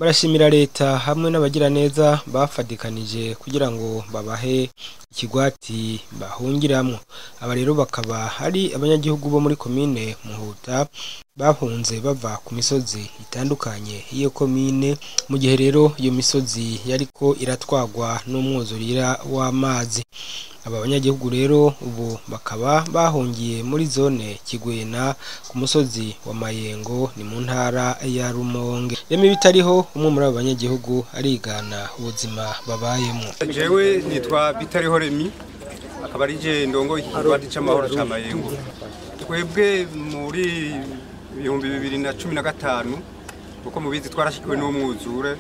barashimira leta hamwe n'abagiraneza bafadikanije kugira ngo babahe ikigwati bahungiramwo aba rero bakaba ari abanyagihugu bo muri komine Muhuta bahunze bava ku misozi itandukanye y'iyo komine mu gihe rero iyo misozi yariko iratwagwa n'umwuzurira w'amazi aba banyagihugu rero ubu bakaba bahungiye muri zone Kigwena ku musozi wa Mayengo ni mu ntara ya Rumonge yemi bitariho umwe muri abo banyagihugu arigana ubuzima babayemo jewe nitwa bitariho remi akaba ari je ndongo ikigwati c'amahoro ca Mayengo twebwe muri ibihumbi bibiri na cumi na gatanu kuko mubizi twarashikiwe n'umwuzure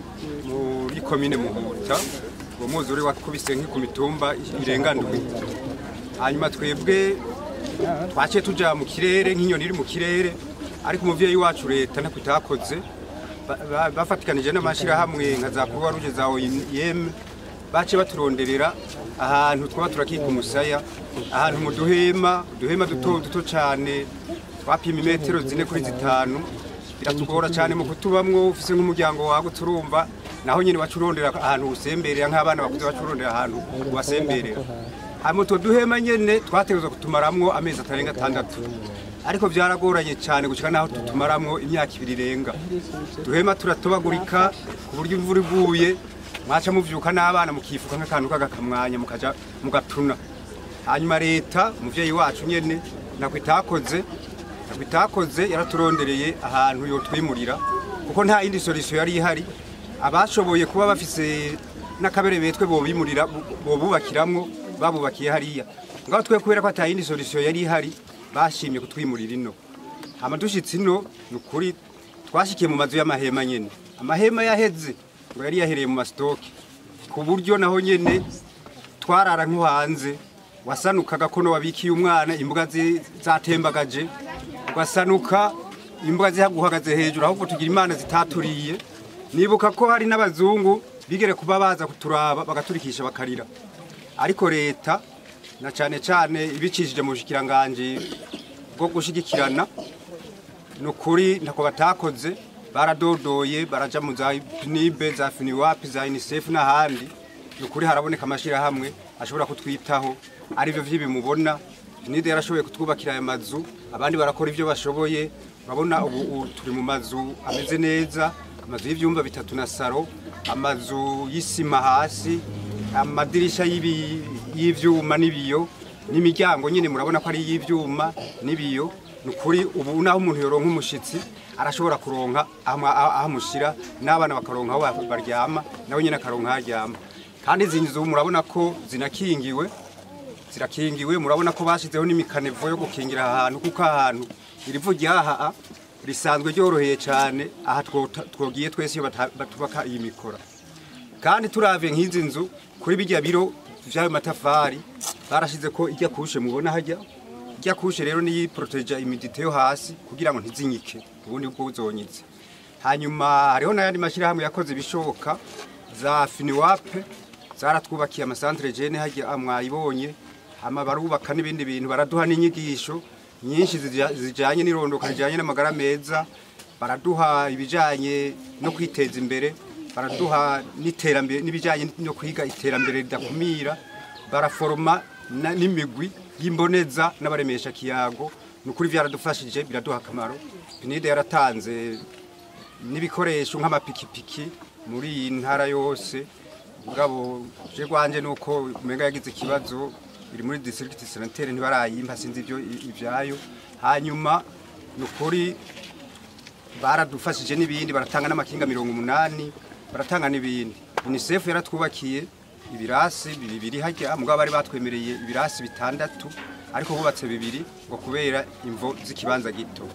muri komine Muhuta uwo mwuzure wakubise nki ku mitumba irenga ndwi hanyuma twebwe twaciye tuja mu kirere nk'inyoni iri mu kirere ariko umuvyeyi wacu leta ntako itakoze Ba- ba- bafatikanije n'amashirahamwe nka za Croix Rouge za OIM baciye baturonderera ahantu twaba turakika umusaya ahantu mu duhema uduhema duto duto cane twapima imetero zine kuri zitanu biratugora cyane mu kutubamwo ufise nk'umuryango wawe turumva naho nyine bacurondera ahantu usemberera nk'abana bakuze bacurondera ahantu ubasemberera hanyuma utwo duhema nyene twategerezwa kutumaramwo amezi atarenga atandatu ariko byaragoranye cyane gushika naho tutumaramwo imyaka ibiri irenga duhema turatobagurika ku buryo imvura iguye mwaca muvyuka n'abana mukifuka nk'akantu k'agakamwanya mukaja mugapfuna hanyuma leta umuvyeyi wacu nyene nako itakoze nako itakoze yaraturondereye ahantu yotwimurira kuko nta yindi solution yari ihari abashoboye kuba bafise n'akabere betwe bobimurira bobubakiramwo babubakiye hariya ngaho twe kubera ko ata yindi solution yari ihari bashimye kutwimurira ino hama dushitse ino ni ukuri twashikiye mu mazu y'amahema nyene amahema yaheze ngo yari yahereye mu masitoke ku buryo naho nyene twarara nko hanze wasanukaga kono wabikiye umwana imbwa zi- zatembagaje ugasanuka imbwa zihaguhagaze hejuru ahubwo tugira imana zitaturiye nibuka ko hari n'abazungu bigere kuba baza kuturaba bagaturikisha bakarira ariko leta na cane cane ibicishije mu bushikiranganje bwo gushigikirana ni ukuri ntako batakoze baradodoye baraja mu za nibe za finiwapi za unicef n'ahandi ni ukuri haraboneka amashyirahamwe ashobora kutwitaho arivyo vy'ibimubona nide yarashoboye kutwubakira aya mazu abandi barakora ivyo bashoboye urabona ubu ubu turi mu mazu ameze neza amazu y'ivyumba bitatu na saro amazu y'isima hasi amadirisha y'ibi- y'ivyuma n'ibiyo n'imiryango nyine murabona ko ari iy'ivyuma n'ibiyo ni ukuri ubu naho umuntu yoronka umushitsi arashobora kuronka aho aho amushyira n'abana bakaronka aho ba- baryama nawe nyine akaronka aho aryama kandi izi nzu murabona ko zinakingiwe zirakingiwe murabona ko bashyizeho n'imikanevo yo gukingira aha hantu kuko aha hantu irivu ryaha risanzwe ryoroheye cyane aha twota- twogiye twese iyo bata- batubaka iyi mikora kandi turavye nk'izi nzu kuri bijya biro vy'ayo matafari barashize ko ijya kushe mubona hajya ijya kushe rero niyi proteja imidite yo hasi kugira ngo ntizinyike ubundi bwo uzonyitse hanyuma hariho n'ayandi mashyirahamwe yakoze ibishoboka za finiwape zaratwubakiye amasantere jene hajya mwayibonye hama barubaka n'ibindi bintu baraduha n'inyigisho nyinshi zija- zijanye n'irondoka rijanye n'amagara meza baraduha ibijanye no kwiteza imbere baraduha n'iterambere n'ibijanye no kwiga iterambere ridakumira baraforoma na- n'imigwi y'imboneza n'abaremesha kiyago ni ukuri byaradufashije biraduha akamaro pinide yaratanze n'ibikoresho nk'amapikipiki muri iyi ntara yose mugabo je rwanje nuko umenga yagize ikibazo biri muri district sanitaire ntibarayimpa sinzi ibyo ivyayo hanyuma ni ukuri baradufashije n'ibindi baratanga n'amakinga mirongo umunani baratanga n'ibindi unicef yaratwubakiye ibirasi bibiri hajya mugabo bari batwemereye ibirasi bitandatu ariko bubatse bibiri ngo kubera imvo z'ikibanza gito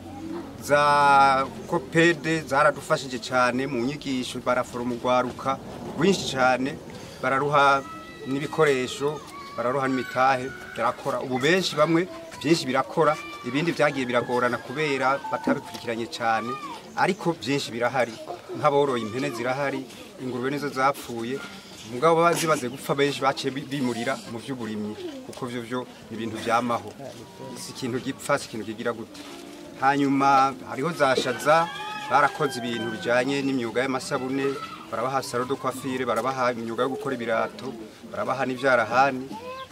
za kopede zaradufashije cyane mu nyigisho baraforoma urwaruka rwinshi cyane bararuha n'ibikoresho bararuha n'imitahe birakora ubu benshi bamwe byinshi birakora ibindi byagiye biragorana kubera batabikurikiranye cyane ariko byinshi birahari nk'aboroye impene zirahari ingurube nizo zapfuye mugabo baba zimaze gupfa benshi baciye bi- bimurira mu by'uburimyi kuko byo byo ni ibintu byamaho si ikintu gipfa si ikintu kigira gute hanyuma hariho za shaza barakoze ibintu bijanye n'imyuga y'amasabune barabaha salo de coiffure barabaha imyuga yo gukora ibirato barabaha n'ivyarahani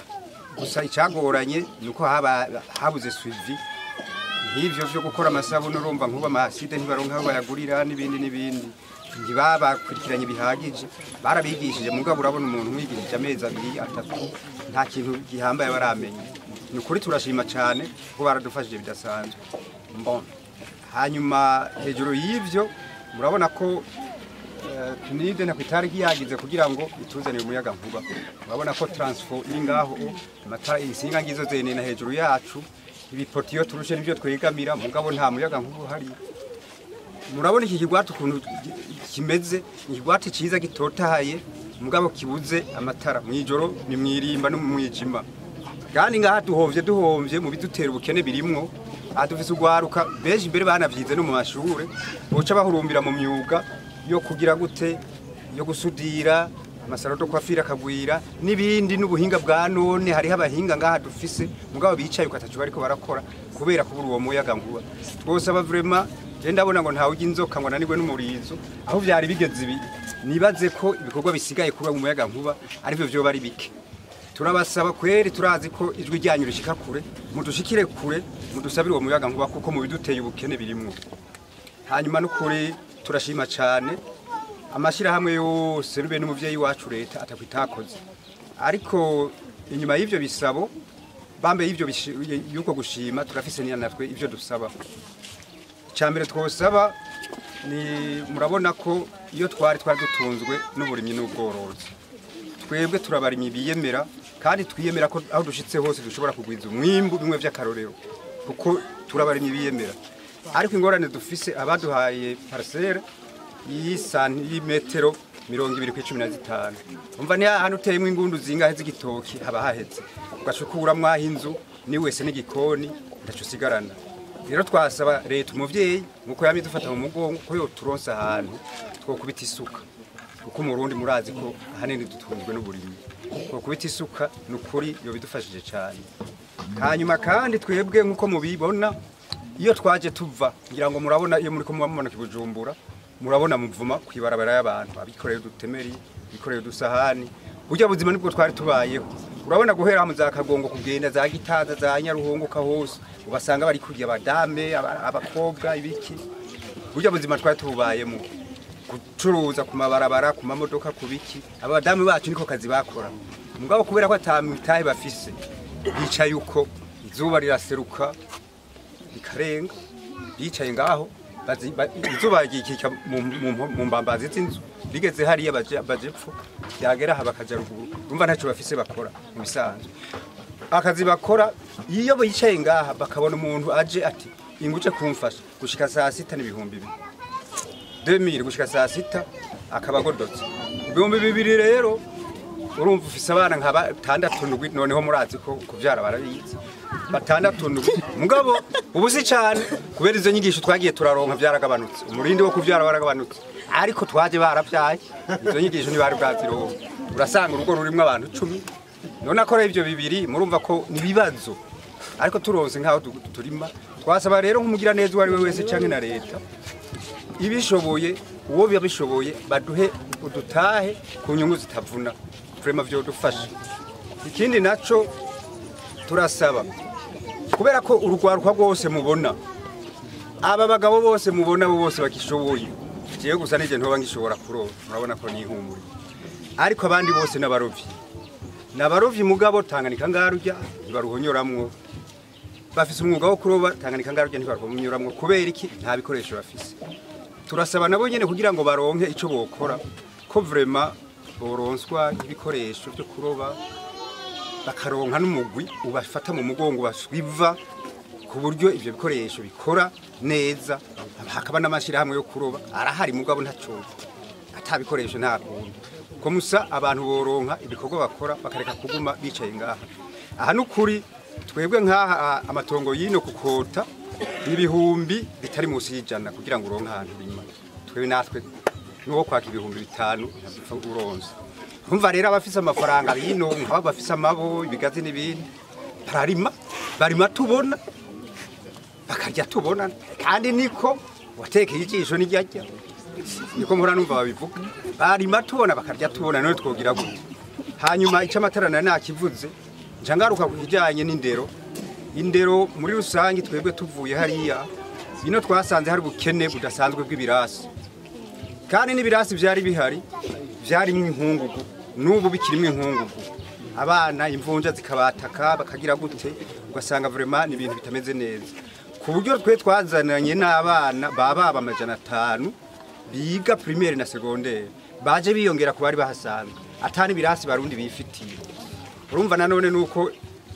gusa icyagoranye ni uko haba habuze suivi nk'ivyo vyo gukora amasabune urumva nk'ubu amaside ntibaronka aho bayagurira n'ibindi n'ibindi ntibabakurikiranye bihagije barabigishije mugabo urabona umuntu umwigishije amezi abiri atatu nta kintu gihambaye baramenye ni ukuri turashima cyane kuko baradufashije bidasanzwe Bon. hanyuma hejuru y'ivyo murabona ko eh, tunide na kwitari yagize kugira ngo ituzanire umuyaga nkuba murabona ko transfo iri ngaho amatara insinga ngizo zenena hejuru yacu ibipoti iyo turushe nivyo twegamira mugabo nta muyaga nkuba uhari murabona iki kigwati ukuntu gi- kimeze ni ikigwati cyiza gitotahaye mugabo kibuze amatara mw'ijoro ni mwirimba no mu mwijima kandi ngaha duhovye duhovye mu bidutera ubukene birimwo aha dufise urwaruka benshi imbere banavyize no mu mashure boca bahurumbira mu myuga yo kugira gute yo gusudira amasaro do kwafira akagwira n'ibindi n'ubuhinga bwa none hariho abahinga ngaha dufise mugabo bicaye ukatacu bariko barakora kubera kubura uwo muyaga nkuba twosaba vraiment je ndabona ngo ntawe ujya inzoka ngo ananirwe n'umurizo aho vyari bigeze ibi nibaze ko ibikorwa bisigaye kuba mu muyaga nkuba arivyo vyoba ari bike turabasaba kweri turazi ko ijwi ryanyu rishika kure mudushikire kure mudusabire uwo muyaga nkuba kuko mu biduteye ubukene birimwo hanyuma n'ukuri turashima cyane amashyirahamwe yose rube n'umuvyeyi wacu leta atakwitakoze ariko inyuma y'ivyo bisabo bambaye y'ivyo bishi- y'uko gushima turafise niya natwe ivyo dusaba icyambere twosaba ni murabona ko iyo twari twari dutunzwe n'uburimyi n'ubworozi twebwe turabarimyi biyemera kandi twiyemera ko aho dushitse hose dushobora kugwiza umwimbu bimwe vy'akarorero kuko turabarimyi biyemera ariko ingorane dufise abaduhaye parcelle y'imetero mirongo ibiri ku icumi na zitanu umva ni hahandi uteyemo ingundu zingahe z'igitoki haba haheze ugacukuramwo aho inzu ni wese n'igikoni ndaco usigarana rero twasaba leta umuvyeyi nkuko yamye dufata mu mugongo ko yoturonsa ahantu twokubita isuka kuko umurundi murazi ko ahanini dutunzwe n'uburimyi twokubita isuka ni ukuri yo bidufashije cyane hanyuma kandi twebwe nkuko mubibona iyo twaje tuva ngira ngo murabona iyo muri ko mubona kibujumbura murabona muvuma kwibarabara y'abantu abikoreye udutemeri bikoreye udusahani burya buzima nibwo twari tubayeho urabona guhera mu za kagongo kugenda za gitaza za nyaruhunguka hose ubasanga bari kurya abadame aba- abakobwa ibiki burya buzima twari tububayemo gucuruza ku mabarabara ku mamodoka ku biki abadamu bacu niko kazi bakora mugabo kubera ko atamitahe bafise bicaye uko izuba riraseruka rikarenga bicaye ngaho bazi- ba- izuba ryikika mu- mu- mu mbambazi z'inzu rigeze hariya baje baje epfo yagera aha bakaja ruguru urumva ntacyo bafise bakora mu bisanzwe akazi bakora iyo bicaye ngaha bakabona umuntu aje ati inguje kumfasha gushika saa sita n'ibihumbi bibiri 2000 gushika saa sita akaba agodotse ibihumbi bibiri rero urumva ufise abana nka batandatu ndwi noneho murazi ko kuvyara barabizi batandatu ndwi mugabo ubu si cane kubera izo nyigisho twagiye turaronka vyaragabanutse umurindi wo kuvyara waragabanutse ariko twaje baravyaye izo nyigisho ntibari bwazironka urasanga urugo rurimwo abantu cumi none akora ivyo bibiri murumva ko ni ibibazo ariko turonse nk'aho tu- turima twasaba rero nk'umugira neza uwo ari we wese canke na leta ibishoboye uwo babishoboye baduhe udutahe ku nyungu zitavuna vrema vyodufasha ikindi naco turasaba kubera ko urugwaruka rwose mubona aba bagabo bose mubona bo bose bakishoboye jewe gusa nije ntoba ngishobora kuroba murabona ko nihumuriye ariko abandi bose n'abarovyi n'abarovyi mugabo tanganika ngarurya ntibaruhonyoramwo bafise umwuga wo kuroba tanganika ngarurya ntibaruhonyoramwo kubera iki nta bikoresho bafise turasaba nabo nyene kugira ngo baronke ico bokora ko vrema boronswa ibikoresho byo kuroba bakaronka n'umugwi ubafata mu mugongo baswiva ku buryo ivyo bikoresho bikora neza hakaba n'amashirahamwe yo kuroba arahari mugabo ntaco ata bikoresho nta kuntu ko musa abantu boronka ibikorwa bakora bakareka kuguma bicaye ngaha aha n'ukuri twebwe nk'aha a- amatongo yino kukota ibihumbi bitari munsi y'ijana kugira ngo uronke ahantu urima twebwe natwe nuwo kwaka ibihumbi bitanu ntapfa uronse umva rero abafise amafaranga bino nk'abo bafise amabo ibigazi n'ibindi bararima barima tubona bakarya tubona kandi niko watekeye ijisho n'iryarya niko mpora numva babivuga barima tubona bakarya tubona none twogira gute hanyuma icyo amatara nari nakivuze nca ngaruka ku kijyanye n'indero indero muri rusange twebwe tuvuye hariya bino twasanze hari ubukene budasanzwe bw'ibirasi kandi n'ibirasi byari bihari byarimo inkungugu n'ubu bikirimo inkungugu abana imvunja zikabataka bakagira gute ugasanga vraiment ni ibintu bitameze neza ku buryo twe twazananye n'abana baba amajana atanu biga primaire na secondaire baje biyongera ku bari bahasanzwe atani birasi barundi bifitiye urumva nanone nuko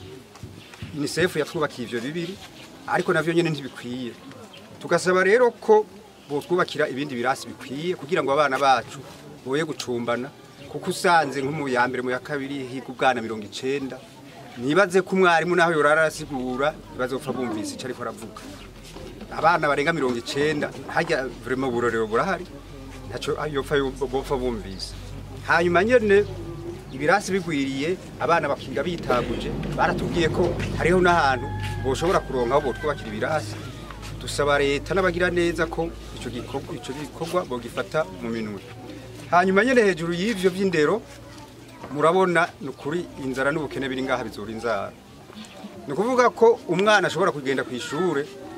UNICEF yatwubakiye ivyo bibiri ariko navyo nyene ntibikwiye tugasaba rero ko botwubakira ibindi birasi bikwiye kugira ngo abana bacu boye gucumbana kuko usanze nko mu ya mbere mu ya kabiri higa ubwana mirongo icenda nibaze ko umwarimu naho yorara arasigura bazopfa bumvise ico ariko aravuga abana barenga mirongo icenda harya vraiment uburorero burahari ntaco yopfa bopfa bumvise hanyuma nyene ibirasi bigwiriye abana bakiga bitaguje baratubwiye ko hariho n'ahantu boshobora kuronka aho botwubakira ibirasi dusaba leta n'abagira neza ko ico gikorwa ico gikorwa bogifata mu minwe hanyuma nyene hejuru y'ivyo vy'indero murabona ni ukuri inzara n'ubukene biri ngaha bizura inzara ni ukuvuga ko umwana ashobora kugenda ku ishure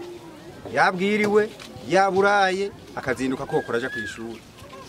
yabwiriwe yaburaye akazinduka kokora aja ku ishuri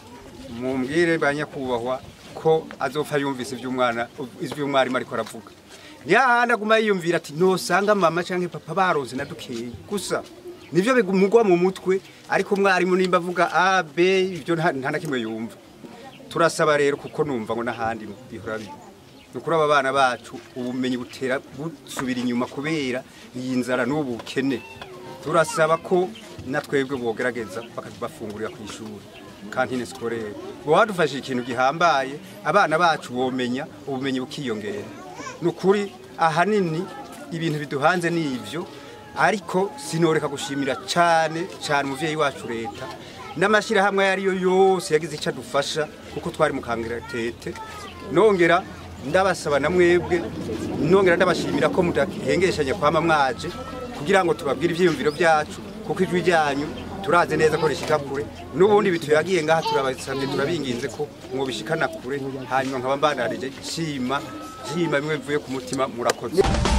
mumbwire ba nyakubahwa ko azopfa yumvise ivy'umwana ivy'umwarimu ariko aravuga yahandi aguma yiyumvira ati nosanga mama canke papa baronse na dukeyi gusa nivyo bigumugwa mu mutwe ariko umwarimu nimba avuga a b ivyo nta nta na kimwe yumva turasaba rero kuko numva ngo n'ahandi bihora bibi ni ukuri aba bana bacu ubumenyi butera busubira inyuma kubera iyi nzara n'ubu bukene turasaba ko na twebwe bogerageza bakatubafungurira ku ishuri kantine sikorere boba badufashije ikintu gihambaye abana bacu bomenya ubumenyi bukiyongera ni ukuri ahanini ibintu biduhanze ni ivyo ariko sinoreka gushimira cyane cyane umuvyeyi wacu leta n'amashyirahamwe ayo ariyo yose yagize icyo adufasha kuko twari mu kangaratete nongera ndabasaba na mwebwe nongera ndabashimira ko mudahengeshanya kwama mwaje kugira ngo tubabwire ivyiyumviro byacu kuko ijwi ryanyu turazi neza ko rishika kure n'ubundi bituyagiye ngaha turabasabye turabinginze ko mwobishikana kure hanyuma nkaba mbanarije shima shima bimwe bivuye ku mutima murakoze